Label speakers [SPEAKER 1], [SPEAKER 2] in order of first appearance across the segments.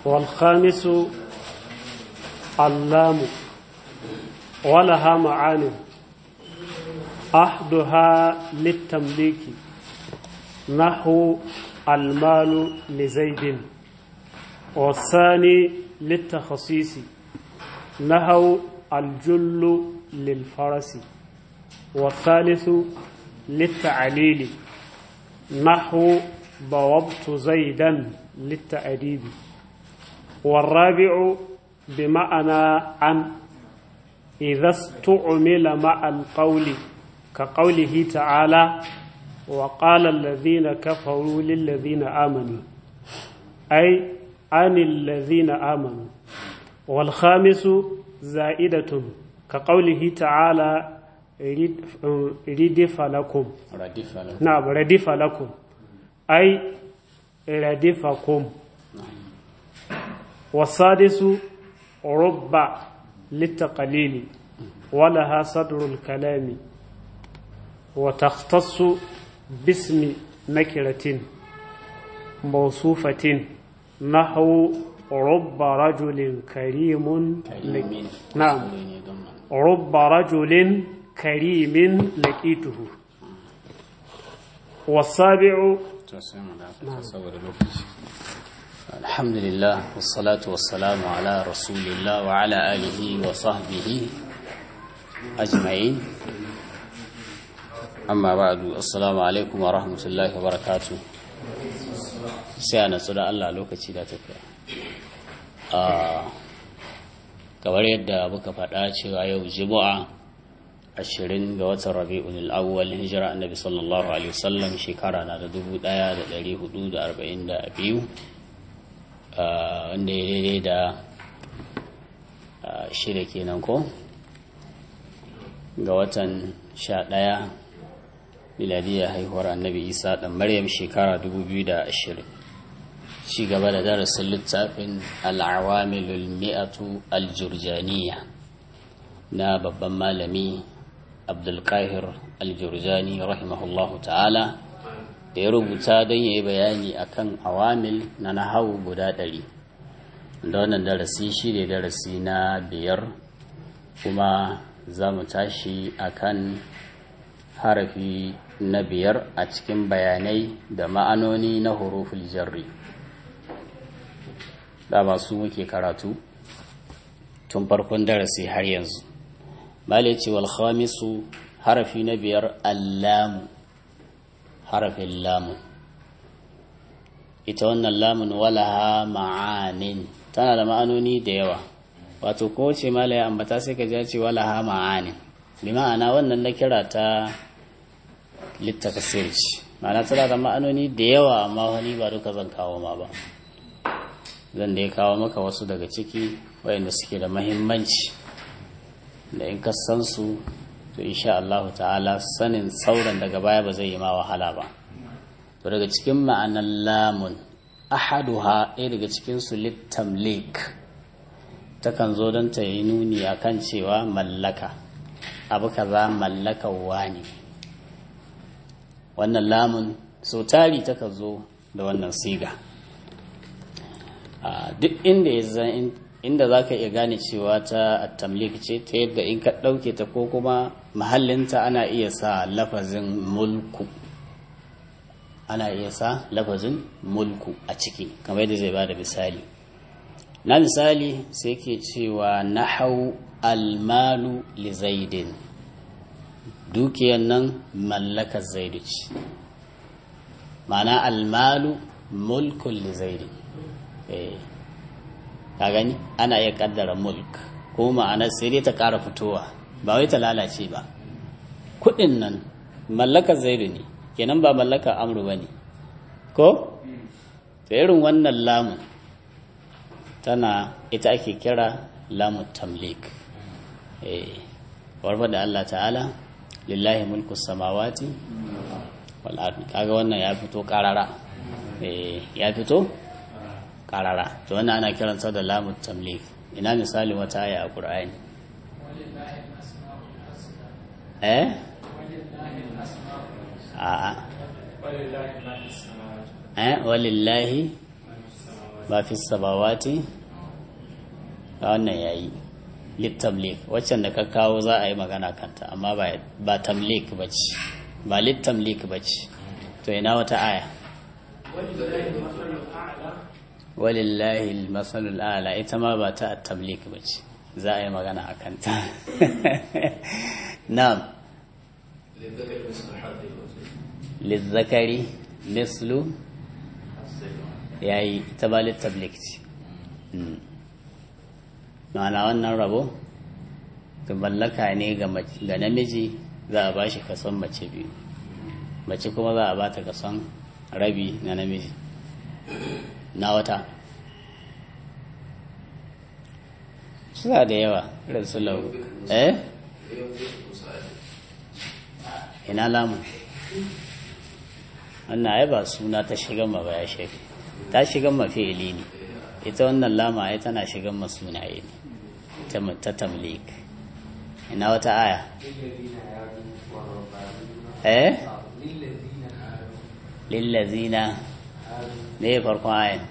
[SPEAKER 1] والخامس اللام ولها معاني أحدها للتمليك نحو المال لزيد والثاني للتخصيص نحو الجل للفرس والثالث للتعليل نحو ضوبت زيدا للتأديب والرابع بمعنى عن إذا استعمل مع القول كقوله تعالى وقال الذين كفروا للذين آمنوا أي عن الذين آمنوا والخامس زائدة كقوله تعالى ردف لكم
[SPEAKER 2] ردف لكم
[SPEAKER 1] نعم ردف لكم أي ردفكم والسادس رب للتقليل ولها صدر الكلام وتختص باسم نكرة موصوفة نحو رب رجل كريم
[SPEAKER 2] كريم
[SPEAKER 1] نعم
[SPEAKER 2] سوري ضمن
[SPEAKER 1] رب رجل كريم لقيته والسابع
[SPEAKER 2] تسمع da saboda lokaci alhamdulillah wassalatu wassalamu ala rasulillah wa ala alihi wa sahbihi ajma'in amma ba'du assalamu alaikum wa rahmatullahi wa barakatuh sai a natsu da Allah lokaci da tafiya a kamar yadda muka faɗa cewa yau juma'a ashirin ga watan rabi'ul awwal hijira annabi sallallahu alaihi wasallam shekara na da dubu ɗaya da ɗari hudu da arba'in da biyu wanda ya daidai da shida kenan ko ga watan sha ɗaya miladiyar haihuwar annabi isa ɗan maryam shekara dubu biyu da ashirin ci gaba da darasin littafin al'awamilul mi'atu aljurjaniya na babban malami abdulkahir aljurjani rahimahullahu ta'ala da ya rubuta don ya yi bayani akan awamil na nahawu guda ɗari da wannan darasi shi ne darasi na biyar kuma za mu tashi akan harafi na biyar a cikin bayanai da ma'anoni na huruful jarri da masu muke karatu tun farkon darasi har yanzu malai ce wal khamisu harafi na biyar allamu harafin lamu ita wannan lamun walaha ma'anin tana da ma'anoni da yawa wato ko ce malai ambata sai ka ce walaha ma'anin bi ma'ana wannan na kira ta littakasir ce ma'ana tana da ma'anoni da yawa amma wani ba duka zan kawo ma ba zan da ya kawo maka wasu daga ciki wayanda suke da mahimmanci da in ka san su to insha Allah ta'ala sanin sauran daga baya ba zai yi ma wahala ba to daga cikin ma'anar lamun ahaduha ɗaya daga cikin su littamlik takan zo don ta yi nuni akan cewa mallaka abu kaza mallakawa ne wannan lamun so tari takan zo da wannan siga duk inda ya zan inda za ka iya gane cewa ta tamlik ce ta yadda in ka ɗauke ta ko kuma mahallinta ana iya sa lafazin mulku ana iya sa lafazin mulku a ciki kamar yadda zai ba da misali na misali sai ke cewa nahau almalu li zaidin dukiyan nan mallakar zaidu ce ma'ana almalu mulkun li zaidin ka gani ana iya kaddara mulk ko ma'ana sai dai ta ƙara fitowa ba wai ta lalace ba kuɗin nan mallakar zaidu ne kenan ba mallakar amru ba ne ko ta irin wannan lamun tana ita ake kira lamun tamlik warfa da Allah ta'ala lillahi mulku samawati wal ardi kaga wannan ya fito karara ya fito karara to wannan ana kiransa da lamun tamlik ina misali wata aya a qur'ani eh a eh walillahi ba fi sabawati a wannan yayi littamlik waccan da ka kawo za a yi magana kanta amma ba tamlik ba ce ba littamlik ba ce to ina wata aya walillahi masalul ala ita ma ba ta tamlik ba ce za a yi magana a kanta na'am lizzakari mislu yayi ita ba littablik ce ma'ana wannan rabo to mallaka ne ga namiji za a ba shi kason mace biyu mace kuma za a ba ta kason rabi na namiji na wata suna da yawa irin su lau eh ina lamu wannan ai ba suna ta shigan ma ba ya shafi ta shigan ma fi'ili ne ita wannan lama ai tana shigan ma sunaye ne ta tamlik ina wata aya eh lillazina ne farkon ayan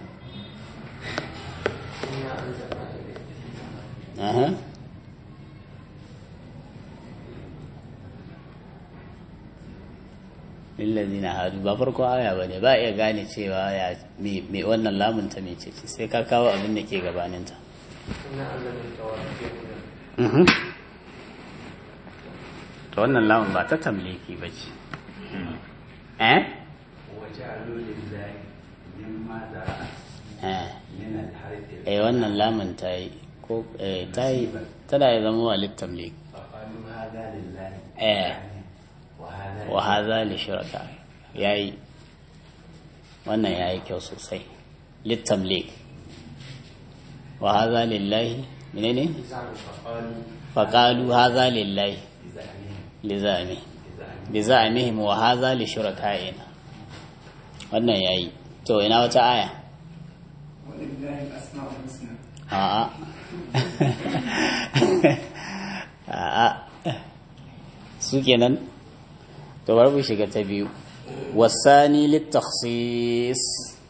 [SPEAKER 2] aha lillazina hadu ba farko aya bane ba iya gane cewa ya me wannan lamun ta mece ce sai ka kawo abin da ke gabaninta to wannan lamun ba ta tamliki ba ce eh eh wannan lamun ta yi ko ta yi tana ya zama wa littamlik eh wa haza li shuraka yayi wannan yayi kyau sosai littamlik wa haza lillahi menene faqalu haza lillahi lizami bizamihim wa haza li shurakaina wannan yayi to ina wata aya a'a a'a su kenan to bari mu shiga ta biyu wasani litakhsis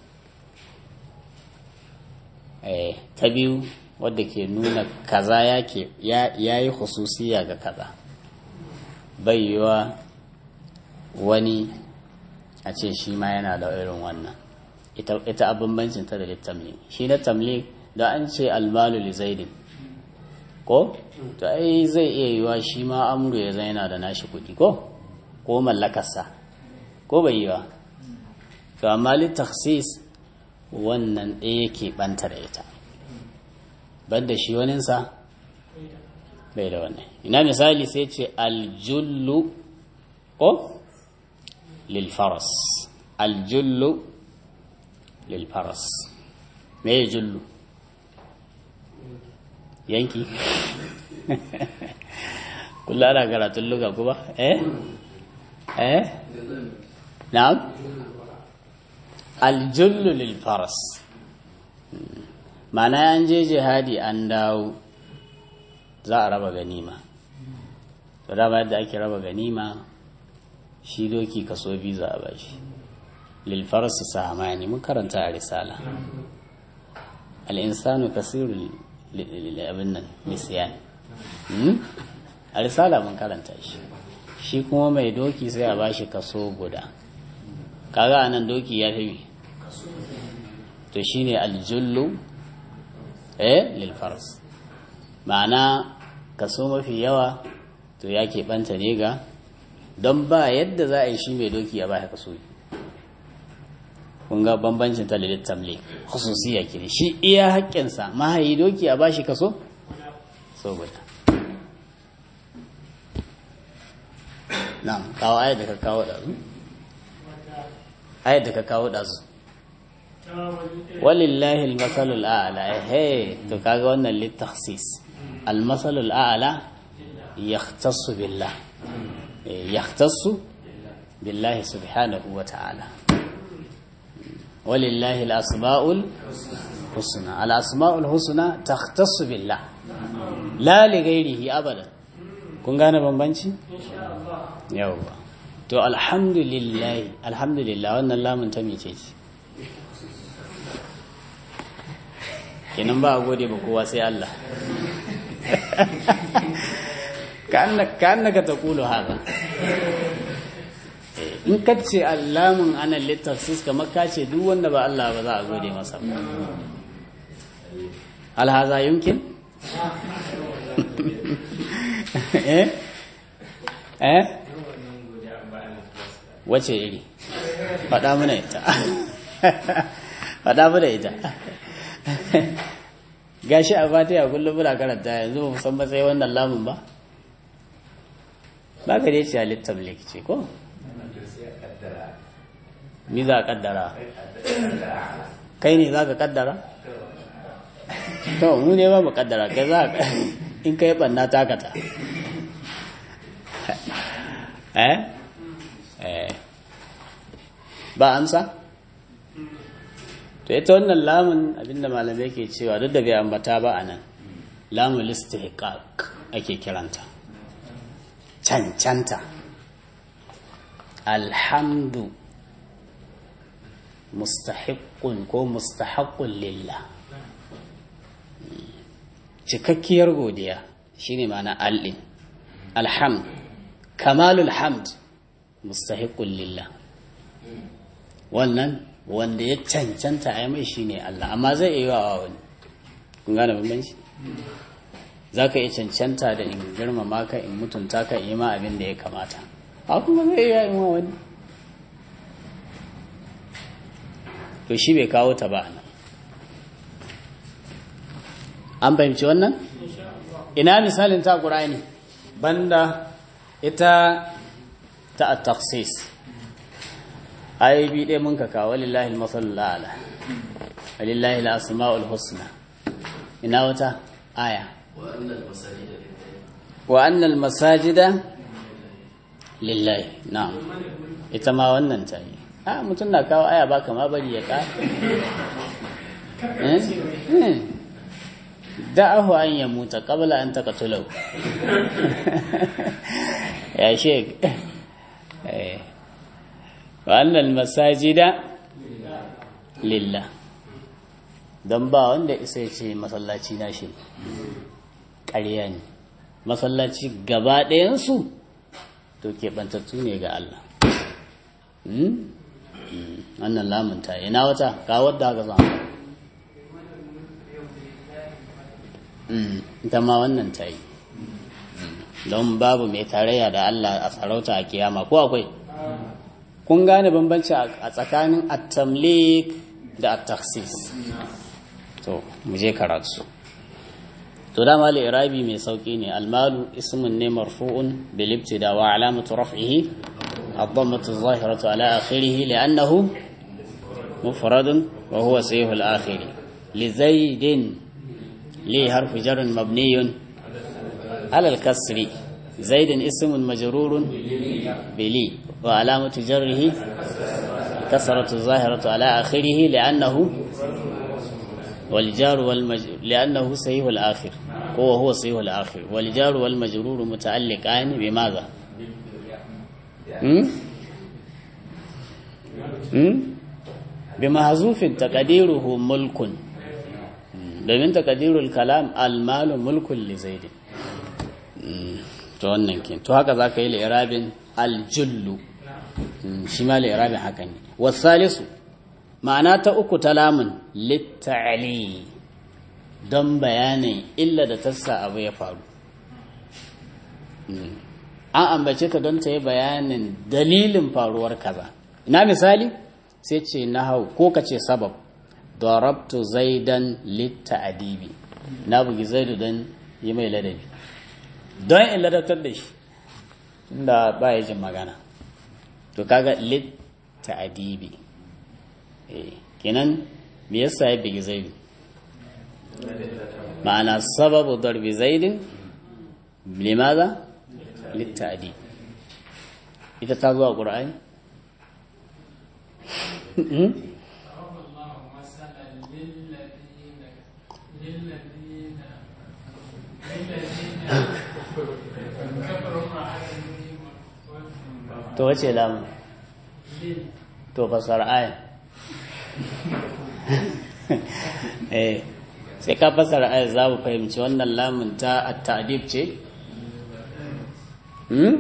[SPEAKER 2] eh ta biyu wadda ke nuna kaza yake ya yi khususiya ga kaza bai yiwa wani a ce shi ma yana da irin wannan ita abin bancin ta da littamlik shi na tamlik da an ce almalu li zaidin ko to ai zai iya yiwa shi ma amru ya zai yana da nashi kuɗi ko ko mallakarsa ko bai yiwa to amma litaksis wannan ɗaya ke ɓanta da ita banda shi waninsa bai da wannan ina misali sai ce aljullu ko lilfaras aljullu lilfaras me ya jullu yanki kula ana karatun luga kuma eh eh na'am aljullu lilfaras ma'ana an je jihadi an dawo za a raba ganima to dama yadda ake raba ganima shi doki kaso biyu za a bashi lilfarsi sahamani mun karanta a risala al'insanu kasiru abin nan nisiyan a risala mun karanta shi shi kuma mai doki sai a bashi kaso guda kaga anan doki ya fi to shine aljullu eh lilfars ma'ana kaso mafi yawa to ya keɓanta ne ga don ba yadda za a yi shi mai doki ya baya kaso kun ga bambancin ta lilit tamle khususiyya kiri shi iya haƙƙinsa mahayi doki a bashi kaso so guda na'am kawo ayat da ka kawo ɗazu ayat da ka kawo ɗazu walillahi almasalul a'la eh to kaga wannan litakhsis almasalul a'la yahtassu billah yahtassu billahi subhanahu wa ta'ala walillahi alasma'ul husna alasma'ul husna takhtassu billah la li ghairihi abadan kun gane bambanci yawwa to alhamdulillah alhamdulillah wannan lamun ta mece ce kenan ba a gode ba kowa sai Allah ka annaka ta kulu haka in ka ce allamun ana littafsis kamar ka ce duk wanda ba Allah ba za a gode masa alhaza yumkin eh eh wace iri faɗa mana ita faɗa mana ita gashi a fatiha kullum muna karanta yanzu ba san matsayi wannan lamun ba ba ka dai ce halittar ce ko mi za a kaddara kai ne za ka kaddara to mu ne ba mu kaddara kai za ka in kai banna takata eh eh ba amsa to ita wannan lamun abinda malamai ke cewa duk da bai ambata ba a nan lamun listihqaq ake kiranta cancanta alhamdu mustahiqqun ko mustahaqqun lillah cikakkiyar godiya shine ma'ana al'in alhamd kamalul hamd mustahiqqun lillah wannan wanda ya cancanta a mai shine Allah amma zai iya wa wani kun gane bambanci za ka iya cancanta da in girmama ka in mutunta ka in yi ma abin da ya kamata a kuma zai iya yi wa wani to shi bai kawo ta ba nan an fahimci wannan ina misalin ta ƙura'ani banda ita ta at-takhsis ayoyi bi ɗaya mun ka kawo lillahi al-masallu ala lillahi al-asma'ul husna ina wata aya wa annal masajida lillahi na'am ita ma wannan ta yi a mutum na kawo aya ba kama bari ya ƙara da'ahu an ya muta qabla an taqtulahu ya shek eh wa annal masajida lillah don ba wanda isa ce masallaci na shi ƙarya ne masallaci gaba ɗayansu to keɓantattu ne ga Allah wannan lamunta ina wata ga wadda haka zama ita ma wannan ta yi don babu mai tarayya da Allah a sarauta a kiyama ko akwai kun gane bambanci a tsakanin at-tamlik da at-takhsis to mu je karatu to dama al-irabi mai sauki ne al-malu ismun ne marfu'un bil ibtida wa alamatu raf'ihi ad-dammatu adh-dhahiratu ala akhirih li'annahu mufradun wa huwa sayyihu al-akhir li zaidin li harfu jar mabniyun على الكسر زيد اسم مجرور بلي وعلامة جره كسرة الظاهرة على آخره لأنه والجار والمج... لأنه سيه الآخر هو هو سيه الآخر والجار والمجرور متعلقان بماذا م? م? بمحذوف تقديره ملك domin takadirul kalam almalu mulkun li zaidin to wannan ke to haka za ka yi li'irabin aljullu shi ma li'irabin haka ne wasalisu ma'ana ta uku ta lamun litta'ali don bayanin illa da tassa abu ya faru an ambace ta don ta yi bayanin dalilin faruwar kaza ina misali sai ce na hau ko ka ce sabab darabtu zaidan litta'adibi na bugi zaidu don yi mai ladabi don in ladabtar da shi inda ba ya jin magana to kaga lit ta'adibi eh kenan me yasa ya bigi zaidu ma'ana sababu darbi zaidin limaza lit ta'adib ita ta zuwa qur'ani to wace lamu to fasar aya eh sai ka fasara ayat za mu fahimci wannan lamun ta at-ta'dib ce hmm?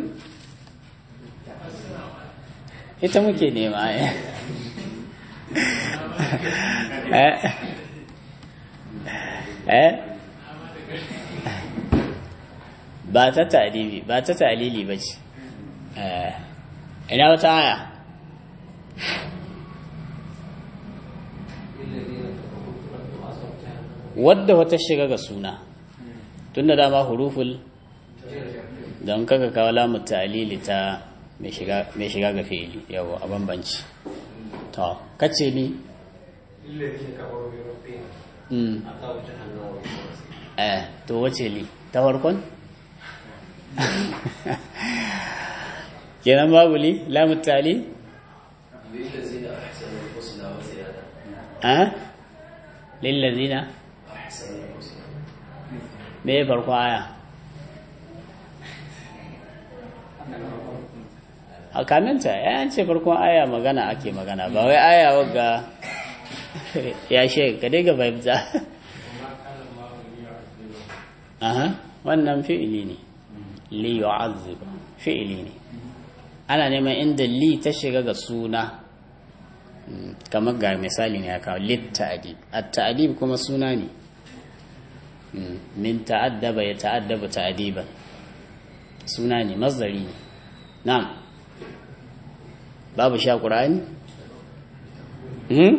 [SPEAKER 2] ita muke nema eh eh ba ta ta'dibi ba ta ta'lili ba ce eh ina wata aya wadda wata shiga ga suna tun da dama huruful don kaka kawo lamu ta'lili ta mai shiga ga fi'ili yawo a bambanci to kace ni eh to wace li ta farkon kenan babu li lamu ta'lil eh lillazina me ya farko aya a kaminta ya ce farkon aya magana ake magana ba wai aya wagga ya she ka dai ga fahimta aha wannan fi'ili ne li yu'azzib fi'ili ne ana neman inda li ta shiga ga suna kamar ga misali ne ya kawo lit ta'adib at-ta'adib kuma suna ne min ta'addaba ya ta'addaba ta'adiban suna ne mazdari ne na'am babu sha qur'ani hmm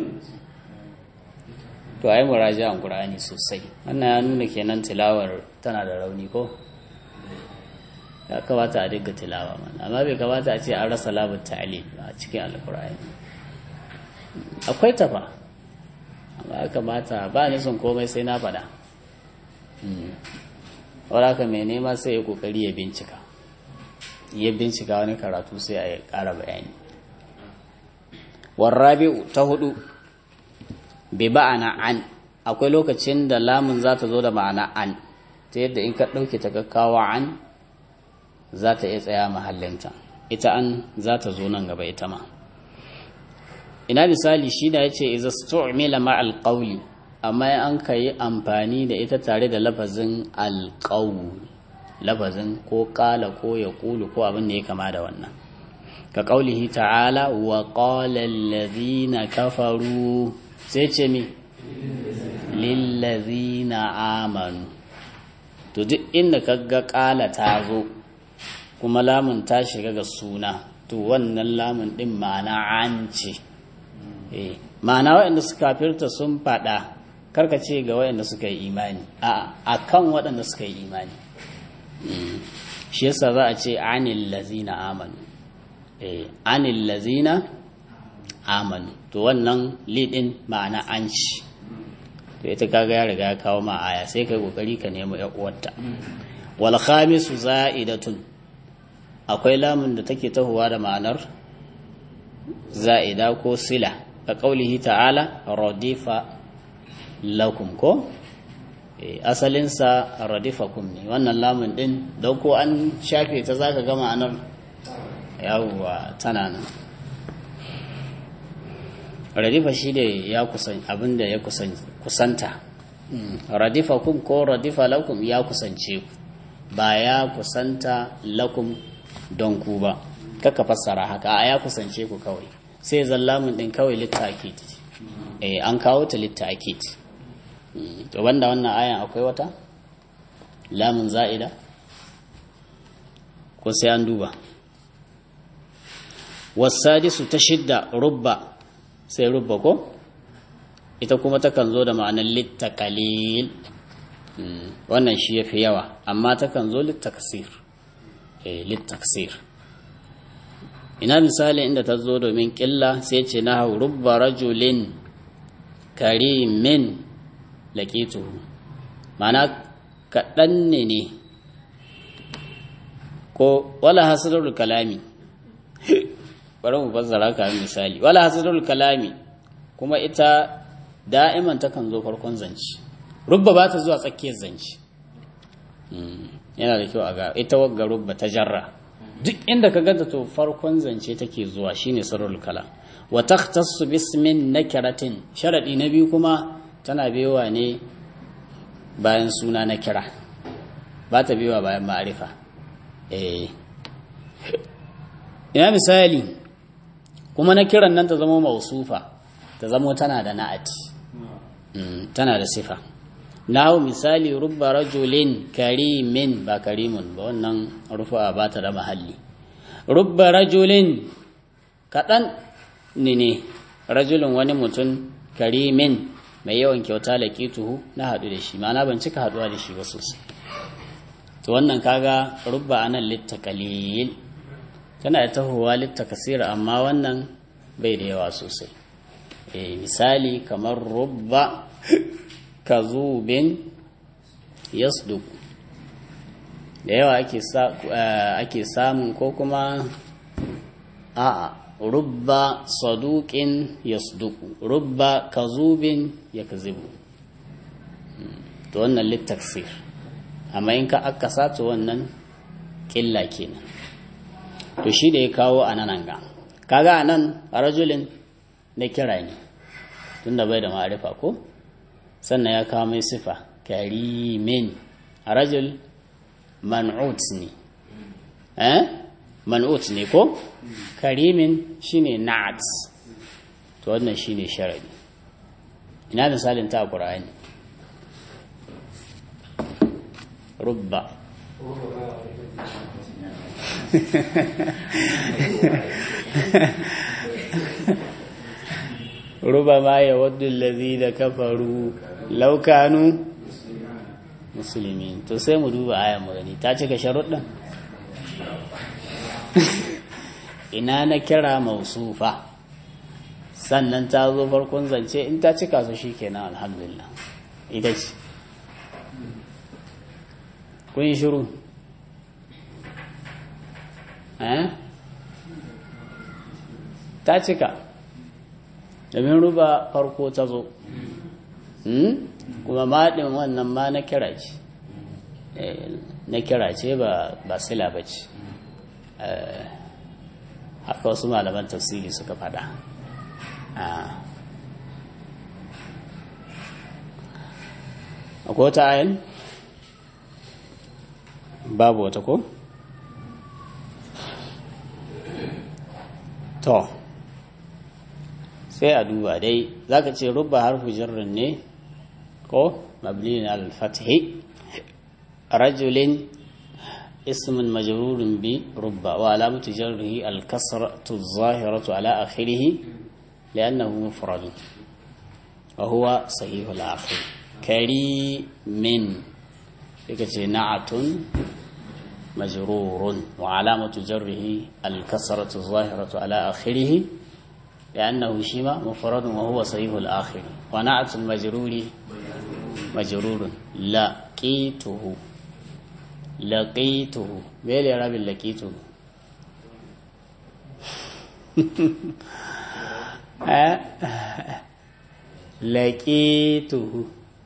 [SPEAKER 2] to ai muraji'an qur'ani sosai wannan ya nuna kenan tilawar tana da rauni ko ya kamata a dinga tilawa mana amma bai kamata a ce an rasa labar ta'alim a cikin alqur'ani akwai tafa amma ya kamata ba ni son komai sai na faɗa wadda mai nema sai ya kokari ya bincika ya bincika wani karatu sai a ƙara bayani warrabi'u ta hudu bi ba'ana an akwai lokacin da lamun za ta zo da ma'ana an ta yadda in ka ɗauke ta gaggawa an za ta iya tsaya mahallinta ita an za ta zo nan gaba ita ma ina misali shi da ya ce iza stu'mila ma'al qawli amma an ka yi amfani da ita tare da lafazin alƙawu lafazin ko ƙala ko ya ƙulu ko abin da ya kama da wannan ka ƙaulihi ta'ala wa ƙalallazina kafaru sai ce mi lillazina amanu to duk inda ka ga ƙala ta zo kuma lamun ta shiga ga suna to wannan lamun ɗin ma'ana an ce ma'ana waɗanda suka firta sun faɗa karka ce ga waɗanda suka yi imani a kan waɗanda suka yi imani shi yasa za a ce anil lazina amanu anil lazina amanu to wannan lidin ma'ana an ci to ita kaga ya riga ya kawo ma aya sai kai kokari ka nemo ya uwarta wal khamisu za'idatun akwai lamun da take tahowa da ma'anar za'ida ko sila ka kaulihi ta'ala radifa lakum ko asalinsa radifakum ne wannan lamun din don ko an shafe ta zaka ga ma'anar yawwa tana nan radifa shi da ya kusan abinda ya kusanta radifakum ko radifa lakum ya kusance ku ba ya kusanta lakum don ku ba kaka fassara haka a ya kusance ku kawai sai zan lamun din kawai litta'akid eh an kawo ta litta'akid to banda wannan ayan akwai wata lamun za'ida ko sai an duba wasadisu ta shidda rubba sai rubba ko ita kuma takan zo da ma'anar littakalil wannan shi ya fi yawa amma takan zo littakasir eh littaksir ina misali inda ta zo domin ƙilla sai ce na hau rubba rajulin karimin laƙituhu mana kaɗan ne ne ko wala hasadar kalami bari mu fassara ka misali wala hasadar kalami kuma ita da'iman takan zo farkon zance rubba ba ta zuwa tsakiyar zance yana da kyau a ga ita wagga rubba ta jarra duk inda ka ganta to farkon zance take zuwa shine sarrul kalam wa takhtassu bismin nakiratin sharadi na biyu kuma tana bewa ne bayan suna na kira ba ta biwa bayan ma'arifa eh ina misali kuma na kiran nan ta zama mausufa ta zama tana da na'ati tana da sifa nahu misali rubba rajulin karimin ba karimun ba wannan rufa ba ta da mahalli rubba rajulin kaɗan ne ne rajulin wani mutum karimin mai yawan kyauta tuhu na haɗu da shi ma'ana ban cika haɗuwa da shi ba sosai to wannan kaga rubba anan litta kalil tana da tahowa litta kasira amma wannan bai da yawa sosai e, misali kamar rubba kazubin yasduk da yawa ake samun ko kuma a'a rubba saduqin yasduku rubba kazubin yakzibu to wannan littaksir amma in ka aka sato wannan killa kenan to shi da ya kawo a nan ga kaga anan rajulin na kira ne tunda bai da ma'arifa ko sannan ya kawo mai sifa karimin rajul man'ut ne eh man'ut ne ko karimin shine na'at to wannan shine sharadi ina misalin ta qur'ani rubba ruba ma ya waddu da kafaru laukanu musulmi to sai mu duba ayan magani ta cika sharuɗin ina na kira mausufa sannan ta zo farkon zance in ta cika su shi kenan alhamdulillah ita ce kun yi shiru ta cika domin ruba farko ta zo kuma maɗin wannan ma na kira ce na kira ce ba sila ba ce haka wasu malaman tafsiri suka fada akwai wata ayin babu wata ko to sai a duba dai zaka ce rubba harfu jarrin ne ko mabni al-fathi rajulin اسم مجرور برب وعلامة جره الكسرة الظاهرة على آخره لأنه مفرد وهو صحيح الآخر كريم نعت مجرور وعلامة جره الكسرة الظاهرة على آخره لأنه شيما مفرد وهو صحيح الآخر ونعت المجرور مجرور لقيته laƙaituhu bai da rabin laƙaituhu laƙaituhu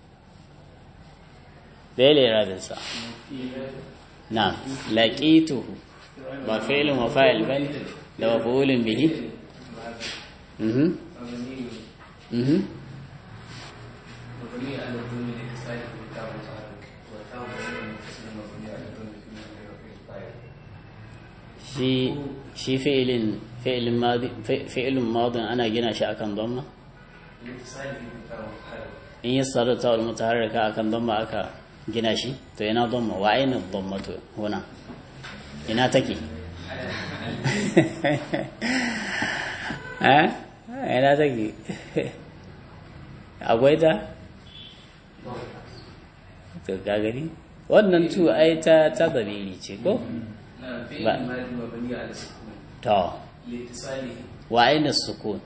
[SPEAKER 2] bai da rabinsa na laƙaituhu ba fi'ilin wa fa'il ba da wa fa'ulin bihi mhm mhm shi shi fi'ilin fi'ilin madi fi'ilin madin ana gina shi akan dhamma in yi sarra ta wal mutaharrika akan dhamma aka gina shi to yana dhamma wa aina dhamma to huna ina take eh ina take akwai ta to ka gani wannan tu ai ta ta dabiri ce ko to wa aina sukun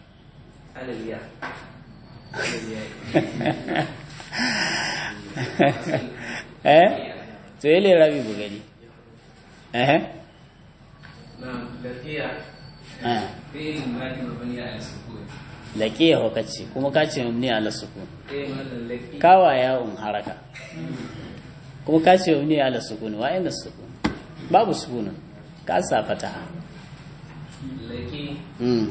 [SPEAKER 2] eh to yele rabi bugari eh laƙiya wakaci kuma ka ce mabni ala sukun kawa ya un haraka kuma ka ce mabni ala sukun wa inda sukun babu sukunin ka sa fataha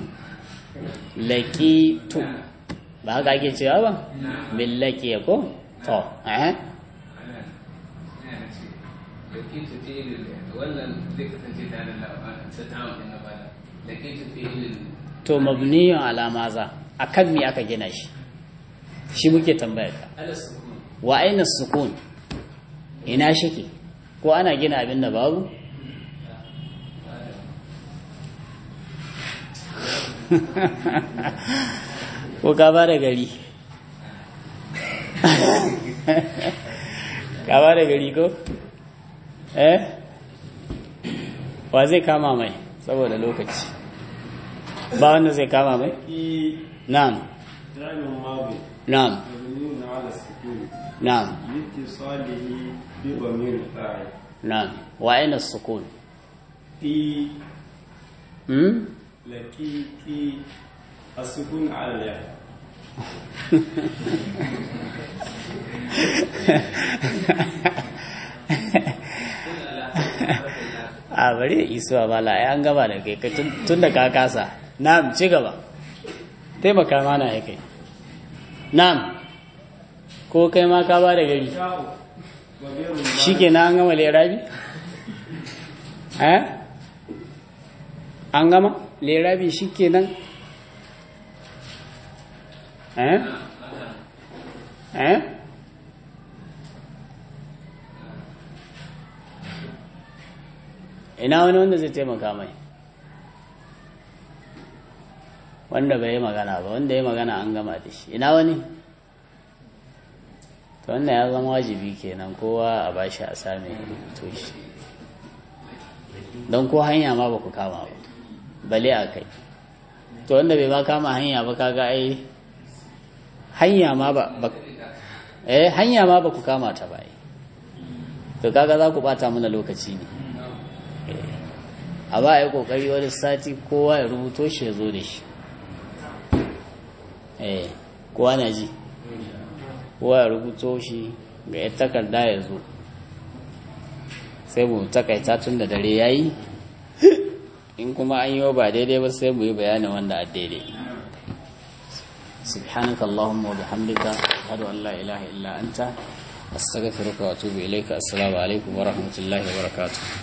[SPEAKER 2] laƙi tu ba haka ake cewa ba min laƙiya ko to eh
[SPEAKER 3] lakitu fi'ilin wannan zai kasance tare da ta tawon ɗin gaba da lakitu fi'ilin
[SPEAKER 2] to mabniyun ala maza akan me aka gina shi shi muke tambaya ka
[SPEAKER 3] ala sukun
[SPEAKER 2] wa aina sukun ina shike ko ana gina abin da babu ko ka ba da gari ka ba da gari ko eh wa zai kama mai saboda lokaci ba wanda zai kama mai na'am
[SPEAKER 4] فعل ماضي
[SPEAKER 2] na'am
[SPEAKER 4] مبني على السكون
[SPEAKER 2] na'am
[SPEAKER 4] لاتصاله بضمير الفاعل
[SPEAKER 2] na'am wa aina sukun
[SPEAKER 4] في
[SPEAKER 2] hmm?
[SPEAKER 4] لكيتي السكون على الياء
[SPEAKER 2] a bari isuwa bala ai an gaba da kai kai tun- tun da ka kasa na'am ci gaba taimaka mana ya kai na'am ko kai ma ka ba da gari
[SPEAKER 4] شاء وغير
[SPEAKER 2] shi ke na an gama lerabi eh an gama lerabi shi ke nan eh eh ina wani wanda zai taimaka mai wanda bai yi magana ba wanda ya magana an gama da shi ina wani to wannan ya zama wajibi kenan kowa a bashi a same to shi don ko hanya ma ba ku kama ba bale a kai to wanda bai ma kama hanya ba kaga ai hanya ma ba ba- eh hanya ma ba ku kama ta ba ai. to kaga za ku bata mana lokaci ne a ba a yi kokari wani sati kowa ya rubuto shi ya zo da shi eh kowa na ji kowa ya rubuto shi ga ya takarda ya zo sai mu takaita tun da dare ya yi in kuma an yi wa ba daidai ba sai mu yi bayanin wanda a daidai subhanaka allahumma wa bihamdika ashhadu an la ilaha illa anta astaghfiruka wa atubu ilayka assalamu alaikum wa rahmatullahi wa barakatuh